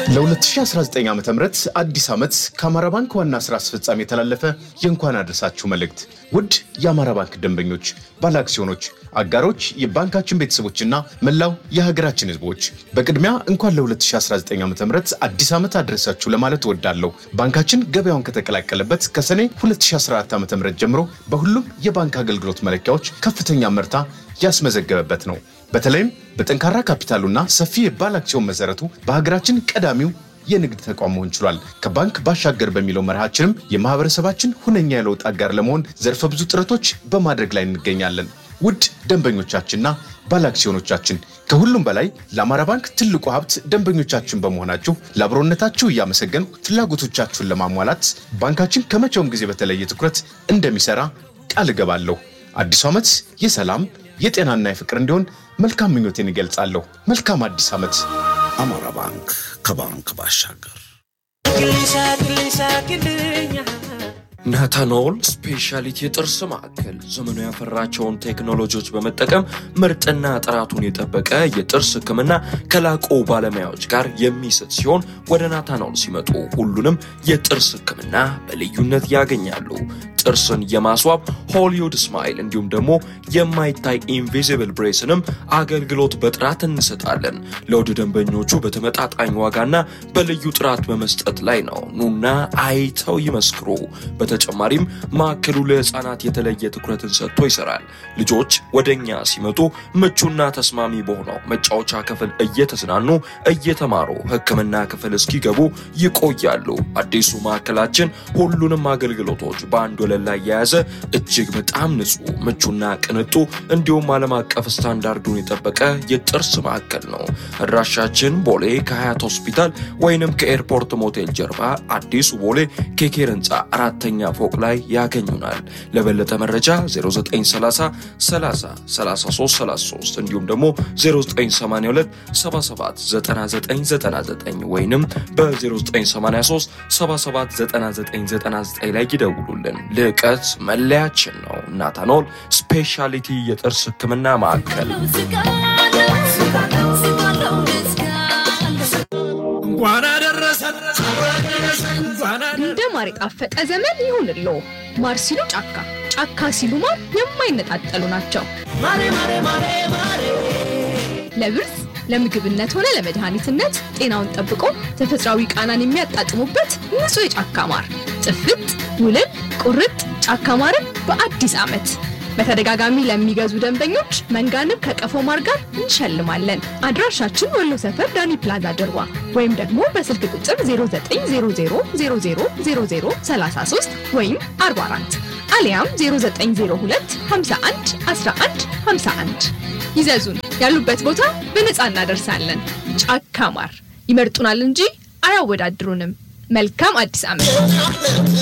ለ2019 ዓ ም አዲስ ዓመት ከአማራ ባንክ ዋና ሥራ አስፈጻሚ የተላለፈ የእንኳን አደረሳችሁ መልእክት። ውድ የአማራ ባንክ ደንበኞች፣ ባለአክሲዮኖች፣ አጋሮች፣ የባንካችን ቤተሰቦችና መላው የሀገራችን ሕዝቦች በቅድሚያ እንኳን ለ2019 ዓ ም አዲስ ዓመት አደረሳችሁ ለማለት እወዳለሁ። ባንካችን ገበያውን ከተቀላቀለበት ከሰኔ 2014 ዓ ም ጀምሮ በሁሉም የባንክ አገልግሎት መለኪያዎች ከፍተኛ መርታ ያስመዘገበበት ነው። በተለይም በጠንካራ ካፒታሉና ሰፊ የባለ አክሲዮን መሰረቱ በሀገራችን ቀዳሚው የንግድ ተቋም መሆን ችሏል። ከባንክ ባሻገር በሚለው መርሃችንም የማህበረሰባችን ሁነኛ የለውጥ አጋር ለመሆን ዘርፈ ብዙ ጥረቶች በማድረግ ላይ እንገኛለን። ውድ ደንበኞቻችንና ባለ አክሲዮኖቻችን ከሁሉም በላይ ለአማራ ባንክ ትልቁ ሀብት ደንበኞቻችን በመሆናችሁ ለአብሮነታችሁ እያመሰገን ፍላጎቶቻችሁን ለማሟላት ባንካችን ከመቼውም ጊዜ በተለየ ትኩረት እንደሚሰራ ቃል እገባለሁ። አዲሱ ዓመት የሰላም የጤናና የፍቅር እንዲሆን መልካም ምኞቴን ይገልጻለሁ። መልካም አዲስ ዓመት። አማራ ባንክ ከባንክ ባሻገር ናታኖል ስፔሻሊቲ የጥርስ ማዕከል ዘመኑ ያፈራቸውን ቴክኖሎጂዎች በመጠቀም ምርጥና ጥራቱን የጠበቀ የጥርስ ሕክምና ከላቁ ባለሙያዎች ጋር የሚሰጥ ሲሆን ወደ ናታኖል ሲመጡ ሁሉንም የጥርስ ሕክምና በልዩነት ያገኛሉ። ጥርስን የማስዋብ ሆሊውድ ስማይል እንዲሁም ደግሞ የማይታይ ኢንቪዚብል ብሬስንም አገልግሎት በጥራት እንሰጣለን። ለውድ ደንበኞቹ በተመጣጣኝ ዋጋና በልዩ ጥራት በመስጠት ላይ ነው። ኑና አይተው ይመስክሩ። በተጨማሪም ማዕከሉ ለሕፃናት የተለየ ትኩረትን ሰጥቶ ይሰራል። ልጆች ወደ እኛ ሲመጡ ምቹና ተስማሚ በሆነው መጫወቻ ክፍል እየተዝናኑ እየተማሩ ሕክምና ክፍል እስኪገቡ ይቆያሉ። አዲሱ ማዕከላችን ሁሉንም አገልግሎቶች በአንድ ወለል ላይ የያዘ እጅግ በጣም ንጹህ ምቹና ቅንጡ እንዲሁም ዓለም አቀፍ ስታንዳርዱን የጠበቀ የጥርስ ማዕከል ነው። አድራሻችን ቦሌ ከሀያት ሆስፒታል ወይንም ከኤርፖርት ሞቴል ጀርባ አዲሱ ቦሌ ኬኬር ህንፃ አራተኛ ፎቅ ላይ ያገኙናል። ለበለጠ መረጃ 0930 30 33 33 እንዲሁም ደግሞ 0982 77 9999 ወይንም በ0983 77 9999 ላይ ይደውሉልን። ልዕቀት መለያችን ነው። ናታኖል ስፔሻሊቲ የጥርስ ህክምና ማዕከል እንኳን አደረሰን እንደ ማር የጣፈጠ ዘመን ይሁንሎ። ማር ሲሉ ጫካ፣ ጫካ ሲሉ ማር የማይነጣጠሉ ናቸው። ለብርዝ ለምግብነት ሆነ ለመድኃኒትነት ጤናውን ጠብቆ ተፈጥሯዊ ቃናን የሚያጣጥሙበት ንጹህ የጫካ ማር ጥፍጥ፣ ውልን፣ ቁርጥ ጫካ ማርን በአዲስ ዓመት በተደጋጋሚ ለሚገዙ ደንበኞች መንጋንብ ከቀፎ ማር ጋር እንሸልማለን። አድራሻችን ወሎ ሰፈር ዳኒ ፕላዛ ጀርባ ወይም ደግሞ በስልክ ቁጥር 0900000033 ወይም 44 አሊያም 0902 51 11 51 ይዘዙን። ያሉበት ቦታ በነፃ እናደርሳለን። ጫካ ማር ይመርጡናል እንጂ አያወዳድሩንም። መልካም አዲስ ዓመት።